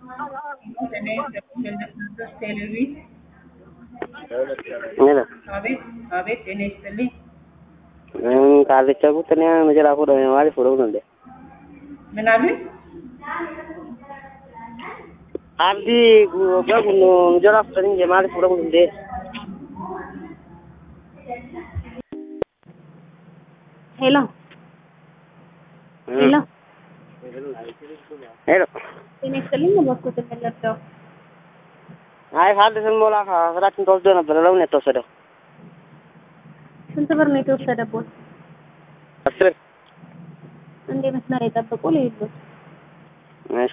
ቴሌቪዥን Mira, አቤት አቤት ጤና ይስጥልኝ ካለቻ ቁጥር መጀራ ፎዶ ማለት ፎዶ ነው እንዴ ምን አሉኝ አብዲ በጉኑ መጀራ ፎዶ እንጂ ማለት ፎዶ ነው እንዴ ሄሎ ሄሎ ሄሎ ጤና ይስጥልኝ በኩት የምንለብደው አይ ካለ ስንሞላ ስራችን ተወስዶ ነበር ለምን የተወሰደው ስንት ብር ነው የተወሰደቦት? አስር እንዴ መስመር የጠብቁ ልዩሉት እሺ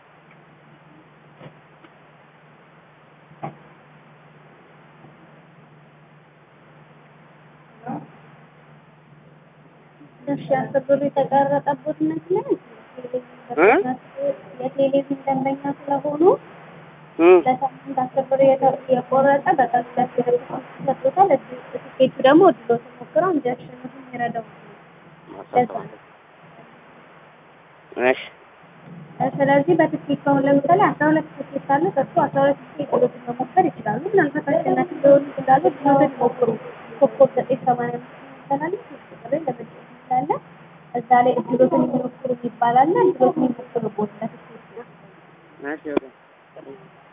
እሺ አስር ብሩ የተቀረጠቦት ይመስላል የቴሌቪዥን ደንበኛ ስለሆኑ ለሳምንት አስር ብር የተ- የቆረጠ በቀን ሁለት ብር ሰጥቶታል። ትኬቱ ደግሞ እድሎት ሞክረው እንዲያሸንፉ የሚረዳው ለዛ ነው። እሺ ስለዚህ በትኬት አሁን ለምሳሌ አስራ ሁለት ትኬት አለ። ከሱ አስራ ሁለት ትኬት ቁሎትን መሞከር ይችላሉ። ምናልባት አሸናፊ ሊሆኑ ይችላሉ። ድሎትን ሞክሩ። ኮከብ ዘጠኝ ሰማንያ አምስት ይባላል። ቁጥር ለመጫወት ይችላለ። እዛ ላይ እድሎትን ይሞክሩ ይባላል። እድሎትን ይሞክሩ ቦታ ለትኬት ነው። እሺ